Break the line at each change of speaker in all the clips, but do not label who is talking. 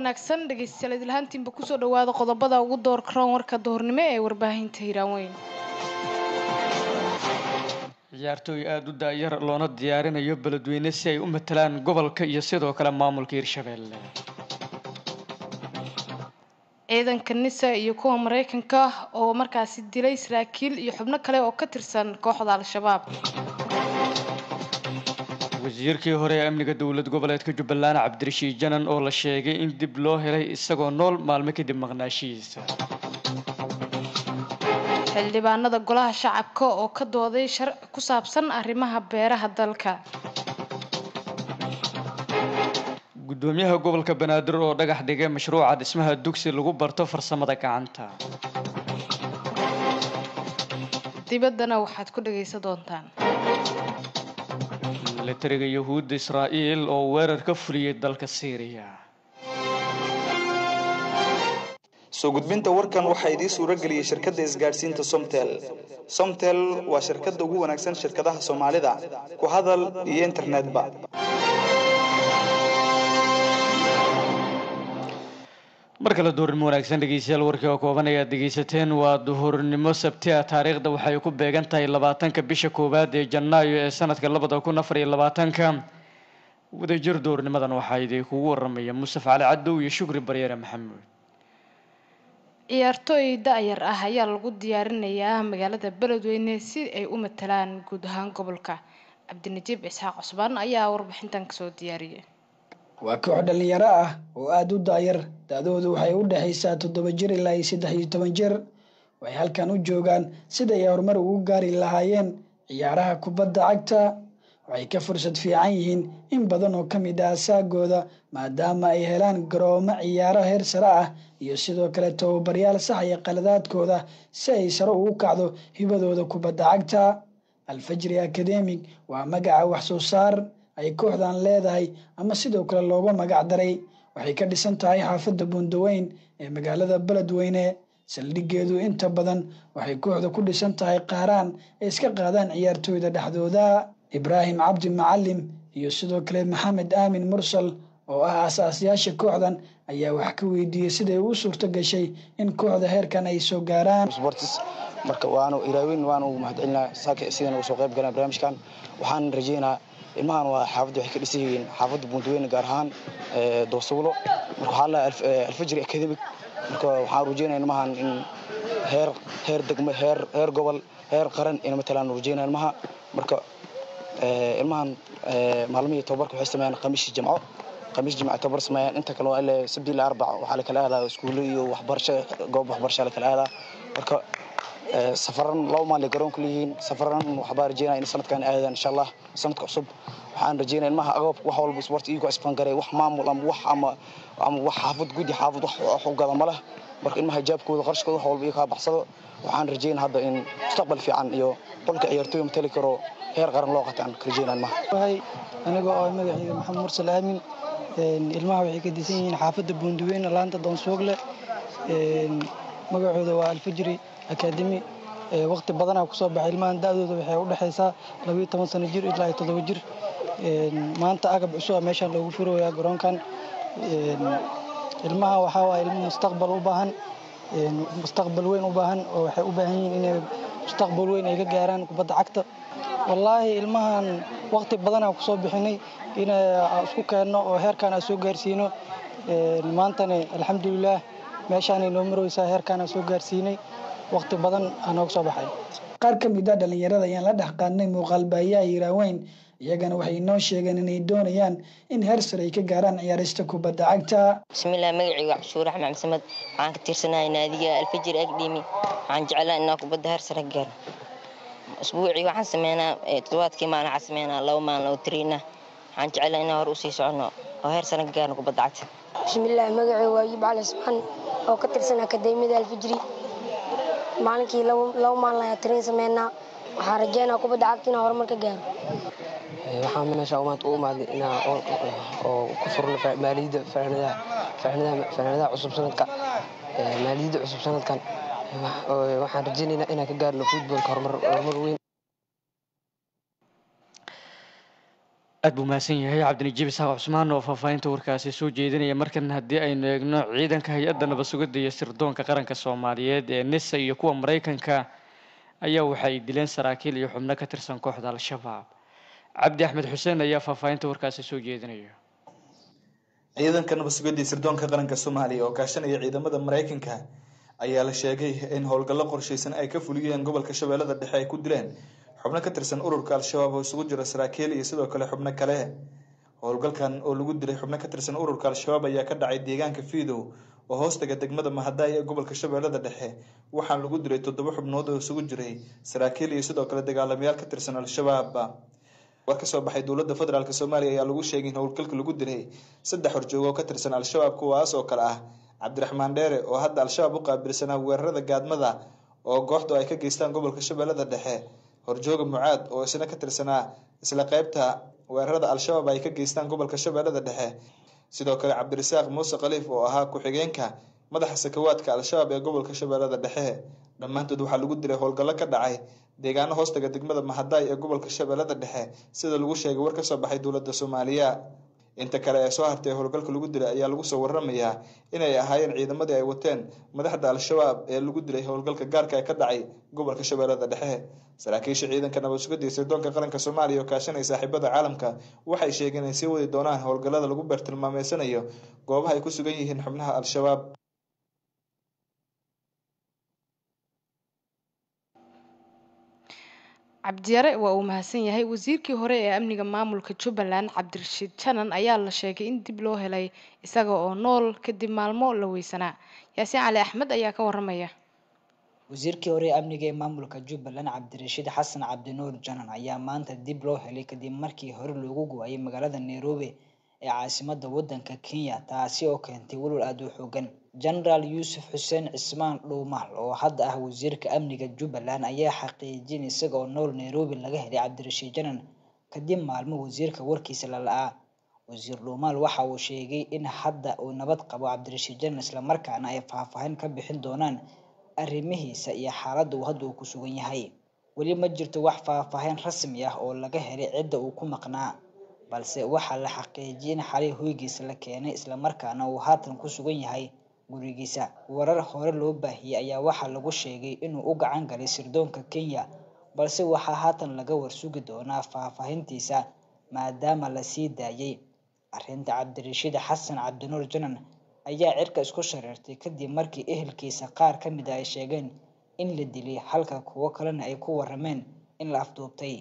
wanaagsan dhegeystayaal idilhaantiinba kusoo dhawaada qodobada ugu door karoon warka duhurnimo ee warbaahinta hiiraanweyn
ciyaartooy aada u daayar loona diyaarinayo beledweyne si ay u matalaan gobolka iyo sidoo kale maamulka hirshabeelle
ciidanka nisa iyo kuwa mareykanka oo markaasi dilay saraakiil iyo xubno kale oo ka tirsan kooxda al-shabaab
wasiirkii hore ee amniga dowlad goboleedka jubbaland cabdirashiid janan oo la sheegay in dib loo helay isagoo nool maalmo kadib maqnaashihiisa
xildhibaanada golaha shacabka oo ka dooday sharci ku saabsan arrimaha beeraha dalka
gudoomiyaha gobolka banaadir oo dhagax dhigay mashruuca dhismaha dugsi lagu barto farsamada gacanta
dibaddana waxaad ku dhagaysan doontaan
milatariga yahuudda israa'iil oo weerar ka fuliyey dalka syriya
soo gudbinta warkan waxaa idiin suuro geliyey shirkadda isgaadhsiinta somtel somtel waa shirkadda ugu wanaagsan shirkadaha soomaalida ku hadal iyo internetba
mar kale duhurnimo wanaagsan dhegeystayaal warkii oo kooban ayaad dhegeysateen waa duhurnimo sabti ah taariikhda waxay ku beegan tahay labaatanka bisha koowaad ee janaayo ee sanadka labada kun afar iyo labaatanka wadajir duhurnimadan waxaa idinkugu waramaya musaf cali cadow iyo shukri baryere maxamuud
ciyaartooy da-yar ah ayaa lagu diyaarinayaa magaalada beledweyne si ay u matalaan guud ahaan gobolka cabdinajiib isxaaq cusbaan ayaa warbixintan kasoo diyaariyay
waa koox dhallinyaro ah oo aada u daayar da-doodu waxay u dhexaysaa toddoba jir ilaa iyo saddex iyo toban jir waxay halkan u joogaan sida ay horumar ugu gaari lahaayeen ciyaaraha kubadda cagta waxay ka fursad fiican yihiin in badan oo ka mid ah asaagooda maadaama ay helaan garoomo ciyaaro heer sare ah iyo sidoo kale tababaryaal saxaya qaladaadkooda si ay sare ugu kacdo hibadooda kubadda cagta alfajri academic waa magaca wax soo saar ay kooxdan leedahay ama sidoo kale looga magac daray waxay ka dhisan tahay xaafadda buundaweyn ee magaalada beledweyne saldhigeedu inta badan waxay kooxda ku dhisan tahay qaaraan ay iska qaadaan ciyaartooyda dhexdooda ibraahim cabdi macalim iyo sidoo kale maxamed aamin mursal oo ah asaasyaasha kooxdan ayaa wax ka weydiiyey siday u suurto gashay in kooxda heerkan ay soo gaaraan
marka waanu iraaweyn waanu mahadcelinaa sidan uga soo qayb galaan barnaamijkan waxaan rajeynaa ilmahan waa xaafadda waxay ka dhisan yihiin xaafadda buundaweyne gaar ahaan doosawlo marka waxaa la alfajri academic marka waxaan rajeynaya ilmahan in heer heer degmo heer heer gobol heer qaran ina matalaan rajeynaya ilmaha marka ilmahan maalmihii tababarka waxay sameeyaan khamiishii jamco khamiis jimca tababar sameeyaan inta kale waa ilaa sabti ilaa arbac waxaa la kala aadaa iskuulo iyo waxbarasho goob waxbarasha la kala aadaa marka safaran laba maalin garoonka leeyihiin safaran waxbaa rajeynaya in sanadkan aadaan insha allah sanadka cusub waxaan rajeynaya ilmaha agabka wax walba sport iyagoo isfangaray wax maamul ama wax ama ama wax xaafad gudi xaafad wax wax u gada ma leh marka ilmaha hijaabkooda qarashkooda wax walba iyo kaa baxsado waxaan rajeynaya hadda in mustaqbal fiican iyo qolka ciyaartooy matali karo heer qaran loo qataan ka rajeynaya ilmaha
aniga oo magaciida maxamed mursal aamin ilmaha waxay ka disan yihiin xaafadda buundaweyne laanta doonsoogle magacooda waa alfajri akademi waqti badanaa kusoo baxay ilmahan da-dooda waxay u dhexaysaa labayo toban sano jir ilaa iyo toddoba jir maanta agab cusuba meeshaan loogu furoyaa garoonkan ilmaha waxaa waaya ilmo mustaqbal u baahan mustaqbal weyn u baahan oo waxay u baahan yihiin inay mustaqbal weyn ay ka gaaraan kubadda cagta wallaahi ilmahan waqti badanaa kusoo bixinay in isku keenno oo heerkaan aan soo gaarsiino maantana alxamdulilaah meeshaanay noo maraysaa heerkaan aan soo gaarsiinay waqti badan aa nooga soo baxay
qaar ka mid a dhallinyarada ayaan la dhex qaadnay muuqaalbaayaha hiiraaweyn iyagana waxay inoo sheegeen inay doonayaan in heer sare ay ka gaaraan ciyaarista kubadda cagta
bismillaah magacayga cabdishuur axmed maxamed waxaan ka tirsanahay naadiga alfajir agdhimi waxaan jeclaa inaa kubadda heer sare ka gaaro usbuucii waxaan sameynaa toddobaadkii maalin waxaan sameynaa laba maalin oo tiriina waxaan jeclaa inaan hore usii soconno oo heer sare ka gaarno kubadda cagta
bismillaah magacayga waa yib cali ismaan oo ka tirsan akademiyada alfajri maalinkii laba maalin ayaa tiriin sameynaa waxaan rajeynaa kubadda cagta inaan horumar ka gaaro
waxaan meesha maanta u imaaday inaa oo ku furno maaliyadda fanaanadaha cusub sanadka maaliyadda cusub sanadkan waxaan rajeynaynaa inaan ka gaarno futbolka horumar weyn
aad buu mahadsan yahay cabdinajiib isaaq cusmaan oo faahfaahinta warkaasi soo jeedinaya markan haddii aynu eegno ciidanka hay-adda nabad sugidda iyo sirdoonka qaranka soomaaliyeed ee nisa iyo kuwa maraykanka ayaa waxay dileen saraakiil iyo xubno ka tirsan kooxda al-shabaab cabdi axmed xuseen ayaa faahfaahinta warkaasi soo jeedinaya
ciidanka nabad sugidda iyo sirdoonka qaranka soomaaliya oo kaashanaya ciidamada maraykanka ayaa la sheegay in howlgallo qorshaysan ay ka fuliyeen gobolka shabeellada dhexe ay ku dileen xubno ka tirsan ururka al-shabaab oo isugu jira saraakiil iyo sidoo kale xubno kale howlgalkan oo lagu dilay xubno ka tirsan ururka al-shabaab ayaa ka dhacay deegaanka fiidow oo hoostaga degmada mahadaay ee gobolka shabeellada dhexe waxaana lagu dilay toddoba xubnood oo isugu jiray saraakiil iyo sidoo kale dagaalamayaal ka tirsan al-shabaab war ka soo baxay dowladda federaalk soomaaliya ayaa lagu sheegay in howlgalka lagu dilay saddex horjoog oo ka tirsan al-shabaab kuwaas oo kale ah cabdiraxmaan dheere oo hadda al-shabaab u qaabilsanaa weerarada gaadmada oo kooxdu ay ka geystaan gobolka shabeellada dhexe horjooga mucaad oo isna ka tirsanaa isla qeybta weerarada al-shabaab ay ka geystaan gobolka shabeellada dhexe sidoo kale cabdirasaaq muuse khaliif oo ahaa ku-xigeenka madaxa sakawaadka al-shabaab ee gobolka shabeellada dhexe dhammaantood waxaa lagu dilay howlgallo ka dhacay deegaano hoostaga degmada mahadaay ee gobolka shabeellada dhexe sida lagu sheegay war ka soo baxay dowladda soomaaliya inta kale ee soo hartay howlgalka lagu dilay ayaa lagu soo waramayaa inay ahaayeen ciidamadii ay wateen madaxda al-shabaab ee lagu dilay howlgalka gaarka ee ka dhacay gobolka shabeellada dhexe saraakiisha ciidanka nabad sugidda iyo sirdoonka qaranka soomaaliya oo kaashanaya saaxiibada caalamka waxay sheegeen inay sii wadi doonaan howlgallada lagu beertilmaameysanayo goobaha ay ku sugan yihiin xubnaha al-shabaab
cabdiyare waa uu mahadsan yahay wasiirkii hore ee amniga maamulka jubbaland cabdirashiid janan ayaa la sheegay in dib loo helay isaga oo nool kadib maalmo la weysanaa yaasiin cali axmed ayaa ka waramaya
wasiirkii hore ee amniga ee maamulka jubbaland cabdirashiid xasan cabdinuur janan ayaa maanta dib loo helay kadib markii hore loogu go-ayay magaalada nairobi ee caasimada wadanka kenya taasi oo keentay walwal aada u xoogan genaraal yuusuf xuseen cismaan dhuumaal oo hadda ah wasiirka amniga jubbaland ayaa xaqiijin isaga oo nool nairobi laga helay cabdirashiid janan kadib maalmo wasiirka warkiisa la la-aa wasiir dhuumaal waxa uu sheegay in hadda uu nabad qabo cabdirashiid janan islamarkaana ay faahfaahin ka bixin doonaan arrimihiisa iyo xaaladda uu hadda uu ku sugan yahay weli ma jirto wax faahfaahin rasmi ah oo laga helay cidda uu ku maqnaa balse waxaa la xaqiijiyay in xalay hoygiisa la keenay islamarkaana uu haatan ku sugan yahay gurigiisa warar hore loo baahiyey ayaa waxaa lagu sheegay inuu u gacan galay sirdoonka kenya balse waxaa haatan laga warsugi doonaa faahfaahintiisa maadaama la sii daayay arrinta cabdirashiid xasan cabdinuur janan ayaa cirka isku shareertay kadib markii ehelkiisa qaar ka mid a ay sheegeen in la dilay halka kuwo kalena ay ku warameen in la afduubtay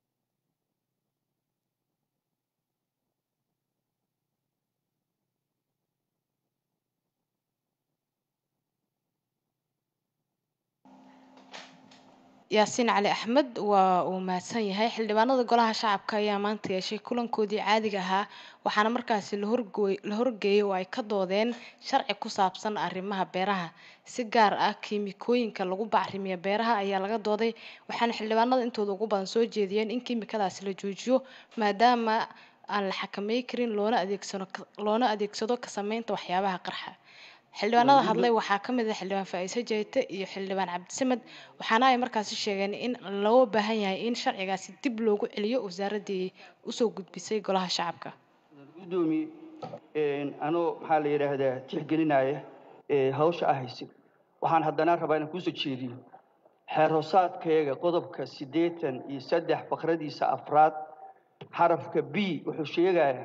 yaasiin cali axmed waa uu mahadsan yahay xildhibaanada golaha shacabka ayaa maanta yeeshay kulankoodii caadiga ahaa waxaana markaasi la horgeeyay oo ay ka doodeen sharci ku saabsan arrimaha beeraha si gaar ah kiimikooyinka lagu bacrimiyo beeraha ayaa laga dooday waxaana xildhibaanada intooda ugu badan soo jeediyeen in kiimikadaasi la joojiyo maadaama aan la xakamey karin loona adeegsano loona adeegsado ka sameynta waxyaabaha qarxa xildhibaanada hadlay waxaa ka mid ah xildhibaan faa-iise jeete iyo xildhibaan cabdisamed waxaana ay markaasi sheegeen in loo baahan yahay in sharcigaasi dib loogu celiyo wasaaradii usoo gudbisay golaha shacabka
gudoomiye anoo maxaa la yidhaahdaa tixgelinaya hawsha ah haysid waxaan haddana rabaa inaan kuusoo jeediyo xeer hoosaadkayaga qodobka siddeetan iyo saddex faqradiisa afraad xarafka b wuxuu sheegayaa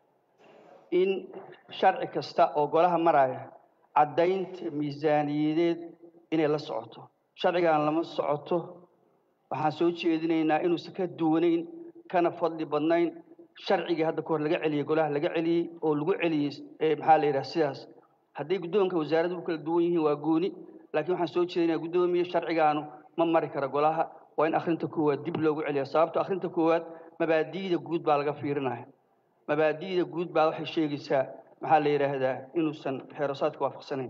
in sharci kasta oo golaha maraya caddaynta miisaaniyadeed inay la socoto sharcigan lama socoto waxaan soo jeedinaynaa inuusan ka duwanayn kana fadli badnayn sharcigii hadda kahor laga celiyey golaha laga celiyey oo lagu celiyey maxaa la yidhaha sidaas hadday guddoonka wasaaraddu u kala duwan yihiin waa gooni laakiin waxaan soo jeedinaya guddoomiye sharcigaanu ma mari kara golaha waa in akhrinta koowaad dib loogu celiya sababto akhrinta koowaad mabaadi'da guud baa laga fiirinaya mabaadi'da guud baa waxay sheegaysaa maxaa la yidhaahdaa inuusan xeerosaadka waafaqsanayn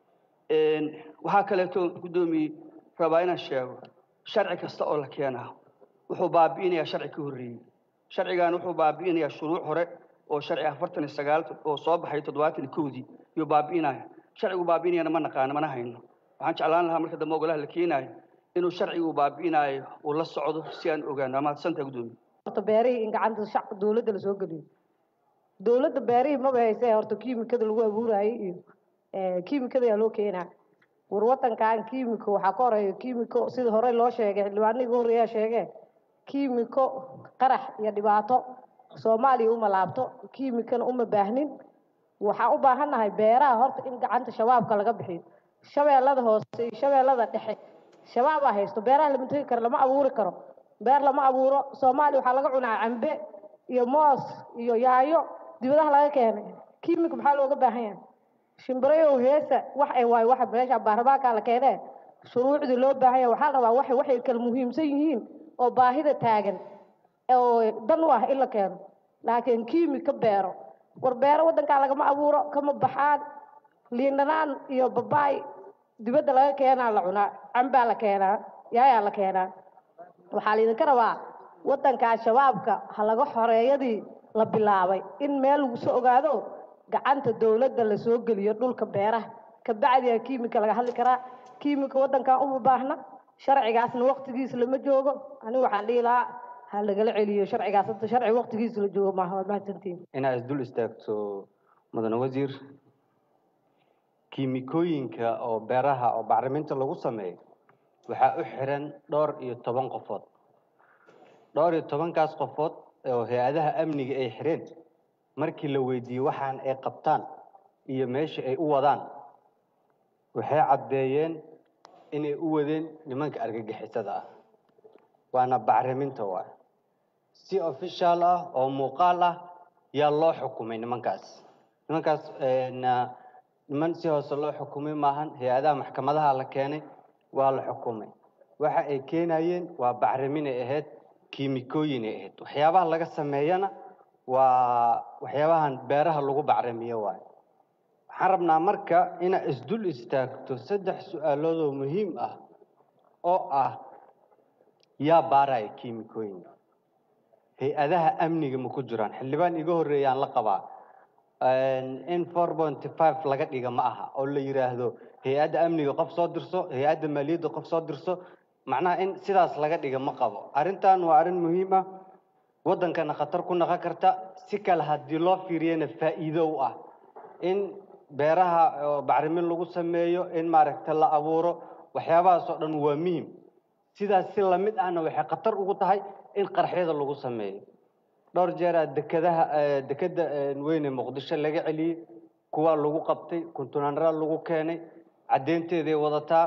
waxaa kaleeto guddoomiye rabaa inaan sheego sharci kasta oo la keenaa wuxuu baabi'inayaa sharci ka horreeyey sharcigan wuxuu baabi'inayaa shuruuc hore oo sharci afartan iyo sagaal oo soo baxay toddobaatan iyo kowdii iyuu baabi'inaya sharcigu baabi'inayana ma naqaano mana hayno waxaan jeclaan lahaa marka dambe ogolaha la keenaayo inuu sharcigu baabi'inaayo uu la socdo si aan ogaano waa mahadsantaha guddoomiye
horta beerihii in gacanta shacabka dowladda lasoo geliyo dowladda beerihii maba haysee horta kiimikada lagu abuurayay iyo kiimikada ayaa loo keenaa war wadankan kiimiko waxaa ka horeeya kiimiko sida hore loo sheegay xildhibaanihii ugu horreeyaa sheegee kiimiko qarax iyo dhibaato soomaaliya uma laabto kiimikana uma baahnin waxaan u baahannahay beeraha horta in gacanta shabaabka laga bixiyo shabeellada hoose iyo shabeellada dhexe shabaabaa haysto beeraha lama tegi karo lama abuuri karo beer lama abuuro soomaaliya waxaa laga cunaa cambe iyo moos iyo yaayo dibadaha laga keenay kiimika maxaa looga baahan yahay shimbirayow heesa wax ay waayo waxa meesha baarlamaanka la keenee shuruucdii loo baahan yahay waxaa la rabaa waxay waxay kala muhiimsan yihiin oo baahida taagan oo dan u ah in la keeno laakiin kiimika beero war beero waddankaa lagama abuuro kama baxaan liindhanaan iyo babaay dibadda laga keenaa la cunaa cambaa la keenaa yaayaa la keenaa waxaa laydinka rabaa waddankaa shabaabka ha laga xoreeyadii la bilaabay in meel lagu soo ogaado gacanta dowladda lasoo geliyo dhulka beeraha kabacdiyaa kiimika laga hadli karaa kiimika waddankan uma baahna sharcigaasna waqtigiisa lama joogo anigu waxaan dhihi lahaa ha lagala celiyo sharcigaas hadda sharci waqtigiisa la joogo maaha waad mahadsantihin
inaad isdul istaagto mudane wasiir kiimikooyinka oo beeraha oo bacriminta lagu sameeyo waxaa u xiran dhowr iyo toban qofood dhowr iyo tobankaas qofood oo hay-adaha amniga ay xireen markii la weydiiyey waxaan ay qabtaan iyo meesha ay u wadaan waxay caddeeyeen inay u wadeen nimanka argagixisada ah waana bacriminta waay si official ah oo muuqaal ah yaa loo xukumay nimankaas nimankaas na niman si hoose loo xukumay maahan hay-adaha maxkamadaha la keenay waa la xukumay waxa ay keenayeen waa bacriminay ahayd kiimikooyin ay ahayd waxyaabaha laga sameeyana waa waxyaabahan beeraha lagu bacrimiyo waay waxaan rabnaa marka inaad isdul istaagto saddex su-aalood oo muhiim ah oo ah yaa baaraya kiimikooyinka hay-adaha amniga ma ku jiraan xildhibaan iga horreeyaan la qabaa in four pointy five laga dhiga ma aha oo la yidhaahdo hay-adda amniga qof soo dirso hay-adda maaliyadda qof soo dirso macnaha in sidaas laga dhiga ma qabo arrintan waa arrin muhiim ah waddankana khatar ku naqon karta si kale haddii loo fiiriyana faa'iido u ah in beeraha oo bacrimin lagu sameeyo in maaragta la abuuro waxyaabahaas oo dhan waa muhim sidaas si lamid ahna waxay khatar ugu tahay in qarxyada lagu sameeyo dhowr jeeraa dekadaha dekeda weyne muqdisho laga celiyey kuwaa lagu qabtay kuntunaanraa lagu keenay caddeynteeday wadataa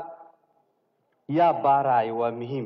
yaa baaraayo waa muhiim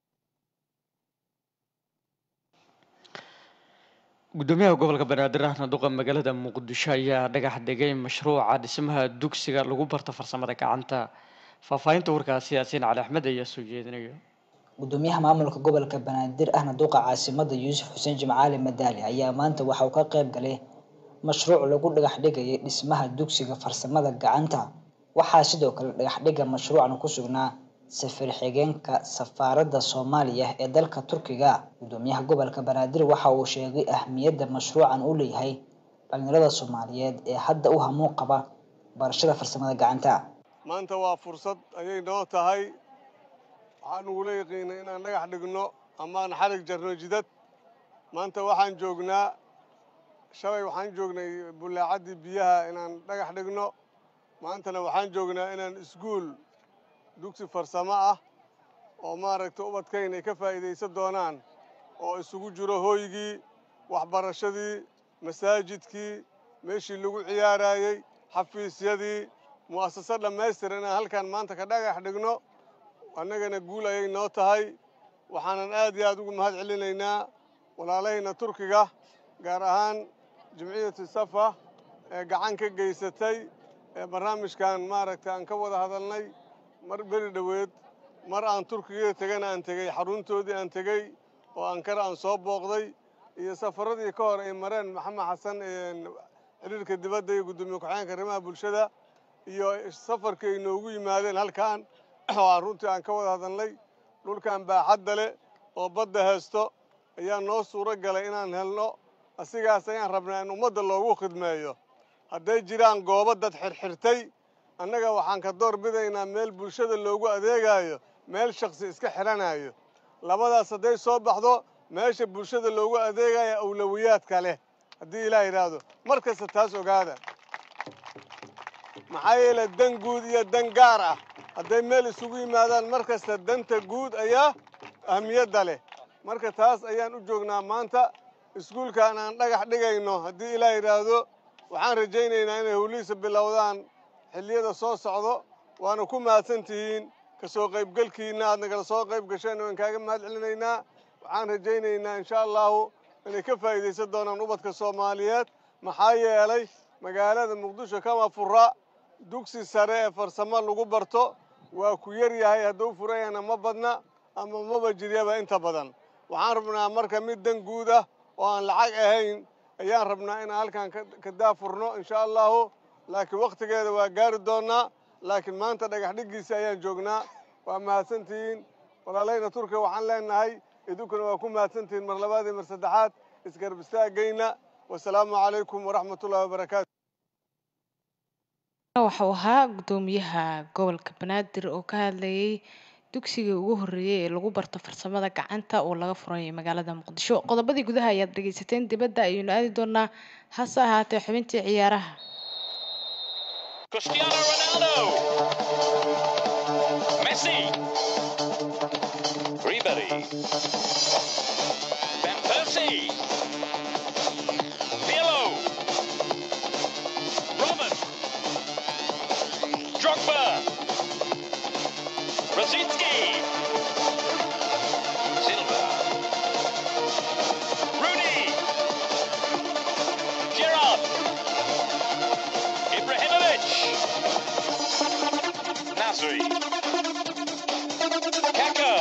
gudoomiyaha gobolka banaadir ahna duqa magaalada muqdisho ayaa dhagax dhigay mashruuca dhismaha dugsiga lagu barto farsamada gacanta faahfaahinta warkaasi yaasiin cali axmed ayaa soo jeedinayo
gudoomiyaha maamulka gobolka banaadir ahna duqa caasimada yuusuf xuseen jimcaali madaali ayaa maanta waxa uu ka qayb galay mashruuc lagu dhagax dhigayay dhismaha dugsiga farsamada gacanta waxaa sidoo kale dhagaxdhiga mashruucan ku sugnaa safir xigeenka safaaradda soomaaliya ee dalka turkiga gudoomiyaha gobolka banaadir waxa uu sheegay ahmiyadda mashruucan uu leeyahay dhalinyarada soomaaliyeed ee hadda u hamuun qaba barashada farsamada gacanta
maanta waa fursad ayay noo tahay waxaan ugula yaqiinay inaan dhagax dhigno amaan xarig jarno jidad maanta waxaan joognaa shalay waxaan joognay bullaacaddii biyaha inaan dhagax dhigno maantana waxaan joognaa inaan iskuul dugsi farsamo ah oo maaragtay ubadkayn ay ka faa'iidaysan doonaan oo isugu jiro hooygii waxbarashadii masaajidkii meeshii lagu ciyaarayey xafiisyadii mu'asasad dhammaystiran inaan halkan maanta ka dhagax dhigno annagana guul ayay noo tahay waxaanan aad iyo aad ugu mahad celinaynaa walaalahayna turkiga gaar ahaan jimciyatu safa ee gacan ka geysatay ee barnaamijkan maaragtay aan ka wada hadalnay mar beri dhoweed mar aan turkiga tegana aan tegey xaruntoodii aan tegey oo ankara aan soo booqday iyo safaradii ka hor ay mareen maxamed xasan xiriirka dibadda iyo guddoomiye ku-xigeenka arrimaha bulshada iyo safarkii ay noogu yimaadeen halkan oo aan runtii aan ka wada hadalnay dhulkan baaxadda leh oo badda haysto ayaa noo suuro galay inaan helno asigaas ayaan rabnaa in ummadda loogu khidmeeyo hadday jiraan goobo dad xirxirtay annaga waxaan ka door bidaynaa meel bulshada loogu adeegayo meel shaksi iska xidhanayo labadaas hadday soo baxdo meesha bulshada loogu adeegaya awlawiyaadka leh haddii ilaah yidhaahdo mar kasta taas ogaada maxaa yeele dan guud iyo dan gaar ah hadday meel isugu yimaadaan mar kasta danta guud ayaa ahmiyadda leh marka taas ayaan u joognaa maanta iskuulkan aan dhagax dhigayno haddii ilaah yidhaahdo waxaan rajaynaynaa inay howlihiisa bilowdaan xilliyada soo socdo waana ku mahadsan tihiin ka soo qaybgelkiinna aad nagala soo qayb gasheen waan kaaga mahad celinaynaa waxaan rajaynaynaa insha allahu inay ka faa'iidaysan doonaan ubadka soomaaliyeed maxaa yeelay magaalada muqdisho kama fura dugsi sare ee farsamo lagu barto waa ku yar yahay hadduu furan yahana ma badna ama maba jiryaba inta badan waxaan rabnaa marka mid dan guud ah oo aan lacag ahayn ayaan rabnaa inaan halkan ka daafurno insha allahu laakiin wakhtigeeda waa gaari doonaa laakiin maanta dhagax dhiggiisa ayaan joognaa waa mahadsantihiin walaalayna turkiya waxaan leenahay idinkuna waa ku mahadsantihiin mar labaad iyo mar saddexaad isgarab istaagayna wasalaamu calaykum waraxmatullahi wabarakaatu
waxau ahaa gudoomiyaha gobolka banaadir oo ka hadlayay dugsigii ugu horreeyey ee lagu barto farsamada gacanta oo laga furanyay magaalada muqdisho qodobadii gudaha ayaad dhegeysateen dibadda ayaynu aadi doonaa hase ahaatee xubintii ciyaaraha
Cristiano Ronaldo. Messi. Ribery. Van Persie. Pirlo. Robin. Drogba. Rosicki. Silva. Rooney. Gerrard. Ibrahimovic. Nasri. Kaka.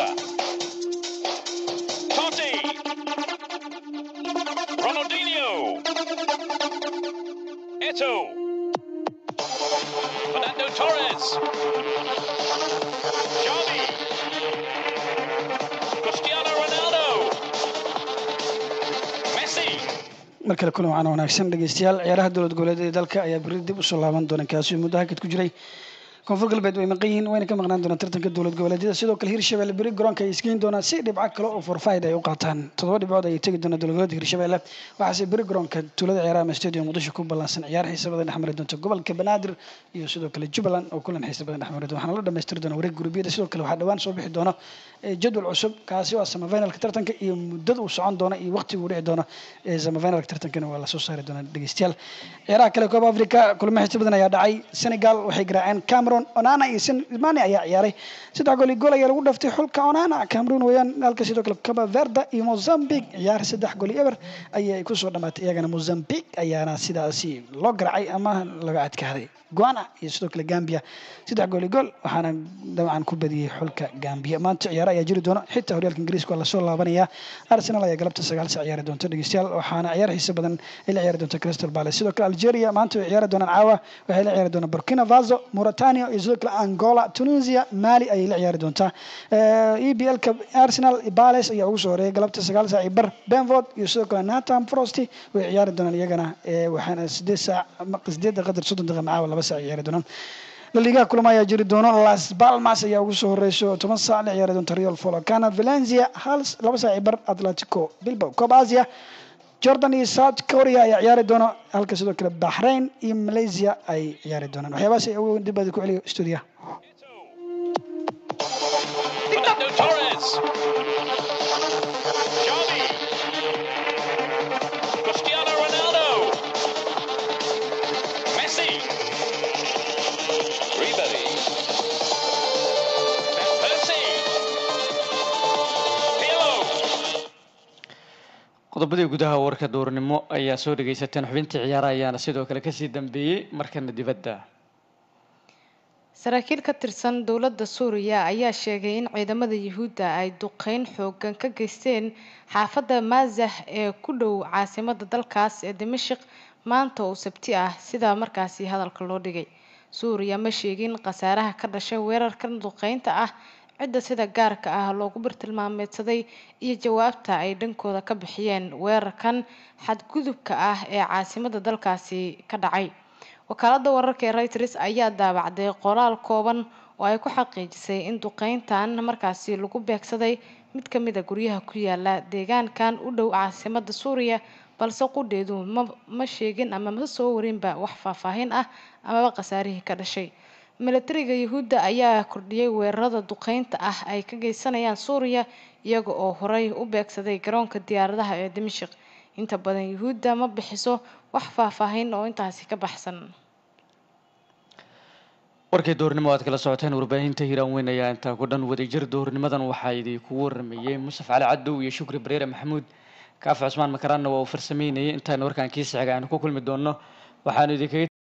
Totti. Ronaldinho. Eto. Fernando Torres. Xavi. Cristiano Ronaldo. Messi.
mar kale kulan wacan wanaagsan dhegeystayaal ciyaaraha dowlad goboleed ee dalka ayaa berri dib usoo laaban doona kaasi muddo hakad ku jiray koonfur galbeed way maqan yihiin wayna ka maqnaan doonaan tartanka dowlad goboleedyada sidoo kale hirshabelle beri garoonka ay isgeyn doonaan si dhibco kale oo forfaid ay u qaataan toddoba dhibcood ayay tegi doonaan dowlad goboleedka hirshabelle waxaase beri garoonka tuulada ciyaaraha ama stadium muqdisho ku ballansan ciyaar xiisa badan dhexmari doonta gobolka banaadir iyo sidoo kale jubbaland oo kulan xiisa badan dhexmari doona waxaana la dhamaystiri doona wareeg gurubyada sidoo kale waxaa dhawaan soo bixi doona jadwal cusub kaasi waa samafinalka tartanka iyo muddada uu socon doona iyo waqtiga uu dhici doono samafinalka tartankana waa lasoo saari doonaa dhegeystayaal ciyaaraha kale kooba africa kulamo xiisa badan ayaa dhacay senegal waxay garaaceen cameroon onana iyo mani ayaa ciyaaray saddex gool iyo gool ayaa lagu dhaftay xulka onana cameroon weeyaan halka sidoo kale cabo verda iyo mozambique ciyaar saddex gool iyo eber ayay kusoo dhamaatay iyagana mozambique ayaana sidaasi loo garaacay ama laga adkaaday guana iyo sidoo kale gambia saddex gool iyo gool waxaana dabcan ku badiyey xulka gambia maanta ciyaaro ayaa jiri doona xitaa horyaalka ingiriiska waa lasoo laabanaya arsenal ayaa galabta sagaal sac ciyaari doonta dhegeystayaal waxaana ciyaar xiisa badan ay la ciyaari doonta crystal palace sidoo kale algeria maanta way ciyaari doonaan caawa waxay la ciyaari doonaan burkina faso mauritania iyo sidoo kale angola tunisia mali ayay la ciyaari doontaa e b l-ka arsenal palace ayaa ugu soo horeeyay galabta sagaal sac iyo bar benford iyo sidoo kale natham frosty way ciyaari doonaan iyagana waxaana sideed saac sideedda qadar soddon daqiiqa macaawa laba sac ciyaari doonaan laligaha kulamo ayaa jiri doono las palmas ayaa ugu soo horeyso toban saac la ciyaari doonta real folocana valencia hal laba saac iyo bar atletico bilbao cob asia jordan iyo south korea ayaa ciyaari doona halka sidoo kale bahrain iyo malaysia ay ciyaari doonaan waxyaabahaas ay ugu dib baadi ku celiyo stuudiyaha
Fernando Torres. Xavi. Cristiano Ronaldo. Messi. Ribery. Van Persie. Pirlo.
qodobadii gudaha warka duurnimo ayaa soo dhegeysateen xubintii ciyaaraha ayaana sidoo kale kasii dambeeyey markana dibadda
saraakiil ka tirsan dowladda suuriya ayaa sheegay in ciidamada yuhuudda ay duqeyn xoogan ka geysteen xaafadda maazah ee ku dhow caasimada dalkaas ee dimashik maanta oo sabti ah sidaa markaasi hadalka loo dhigay suuriya ma sheegin khasaaraha ka dhashay weerarkan duqeynta ah cidda sida gaarka ah loogu bartilmaameedsaday iyo jawaabta ay dhankooda ka bixiyeen weerarkan xadgudubka ah ee caasimada dalkaasi ka dhacay wakaalada wararka ee reuters ayaa daabacday qoraal kooban oo ay ku xaqiijisay in duqeyntan markaasi lagu beegsaday mid ka mid a guryaha ku yaala deegaankan u dhow caasimada suuriya balse qudheedu ma ma sheegin ama ma soo warinba wax faahfaahin ah amaba khasaarihii ka dhashay milatariga yuhuudda ayaa kordhiyey weerarada duqeynta ah ay ka geysanayaan suuriya iyaga oo horey u beegsaday garoonka diyaaradaha ee dimashik inta badan yuhuudda ma bixiso wax faahfaahin oo intaasi ka baxsan
warkii duhurnimo aad kala socoteen warbaahinta hiiraan weyn ayaa intaa ku dhan wadajir duhurnimadan waxaa idinku waramayey musaf cali cadow iyo shukri bareere maxamuud kaafi cusmaan makaraanna waa uu farsameynayay intaana warkaan kiisa xiga aynu ku kulmi doonno waxaanu idinkaga